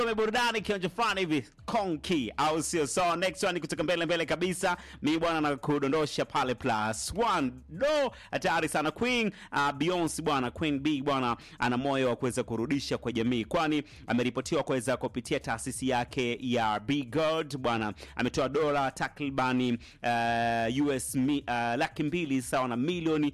burudani kionjo fulani hivi konki au sio? So next one kutoka mbele mbele kabisa, mi bwana na kudondosha pale plus one do hatari sana Queen uh, Beyonce bwana, Queen B bwana ana moyo wa kuweza kurudisha kwa jamii, kwani ameripotiwa kuweza kupitia taasisi yake ya Be God bwana, ametoa dola takribani uh, US mi, uh, laki mbili sawa na milioni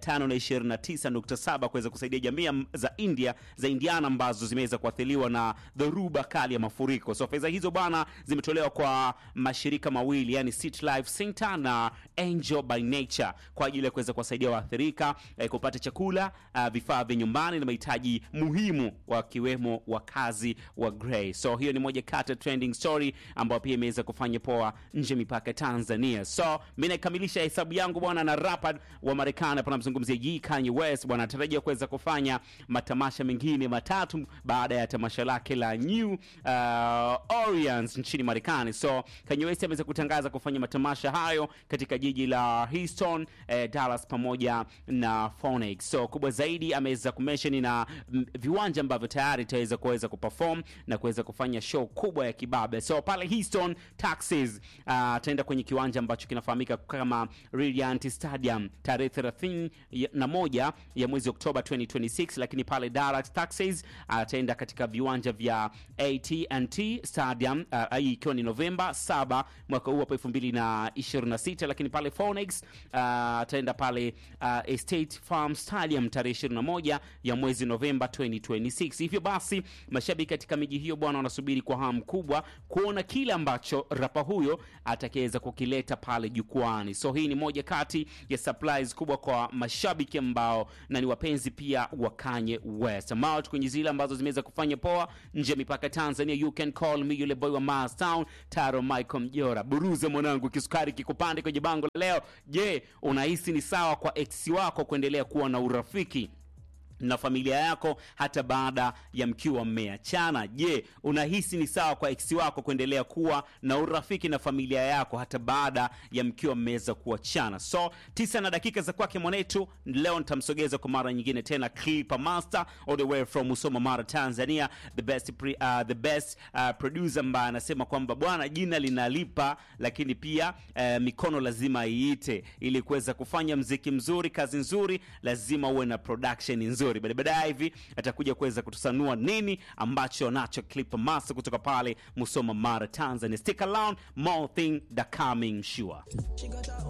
529.7 kuweza kusaidia jamii za India za Indiana ambazo zimeweza kuathiriwa na dhoruba kali ya mafuriko. So fedha hizo bwana zimetolewa kwa mashirika mawili yani City Life Center na Angel by Nature kwa ajili ya kuweza kuwasaidia waathirika eh, kupata chakula, uh, vifaa vya nyumbani na mahitaji muhimu wakiwemo wakazi wa Grey. So hiyo ni moja kati ya trending story ambayo pia imeweza kufanya poa nje mipaka ya Tanzania. So mimi nakamilisha hesabu yangu bwana na rapper wa Marekani hapa namzungumzia Ye Kanye West bwana anatarajia kuweza kufanya matamasha mengine matatu baada ya tamasha lake la New uh, Orleans nchini Marekani. So Kanye West ameweza kutangaza kufanya matamasha hayo katika jiji la Houston, eh, Dallas pamoja na Phoenix. So kubwa zaidi ameweza kumention na mm, viwanja ambavyo tayari itaweza kuweza kuperform na kuweza kufanya show kubwa ya kibabe. So pale Houston, Texas ataenda kwenye kiwanja ambacho kinafahamika kama Reliant Stadium tarehe 30 ya- na moja ya mwezi Oktoba 2026, lakini pale Dallas, Texas ataenda katika viwanja vya AT&T Stadium uh, hii ikiwa ni Novemba 7 mwaka huu hapo 2026, lakini pale Phoenix uh, ataenda pale uh, Estate Farm Stadium tarehe 21 ya mwezi Novemba 2026. Hivyo basi mashabiki katika miji hiyo bwana wanasubiri kwa hamu kubwa kuona kile ambacho rapa huyo atakaweza kukileta pale jukwani. So hii ni moja kati ya surprise kubwa kwa mashabiki ambao na ni wapenzi pia wa Kanye West ambao tu kwenye zile ambazo zimeweza kufanya poa nje ya mipaka ya Tanzania. You can call me yule boy wa Mars Town, Taro Michael Mjora. Buruze mwanangu, kisukari kikupande kwenye bango leo. Je, unahisi ni sawa kwa ex wako kuendelea kuwa na urafiki na familia yako hata baada ya mkiwa mmeachana. Je, unahisi ni sawa kwa ex wako kuendelea kuwa na urafiki na familia yako hata baada ya mkiwa mmeweza kuachana? So tisa na dakika za kwake mwanetu, leo nitamsogeza kwa mara nyingine tena Clipper Master all the way from Musoma, Mara, Tanzania, the best pre, uh, the best uh, producer ambaye anasema kwamba bwana, jina linalipa, lakini pia uh, mikono lazima iite ili kuweza kufanya mziki mzuri, kazi nzuri, lazima uwe na production nzuri. Baada baadaye hivi atakuja kuweza kutusanua nini ambacho nacho Clipper Master kutoka pale Musoma, Mara, Tanzania. Stick around, more thing that coming sure.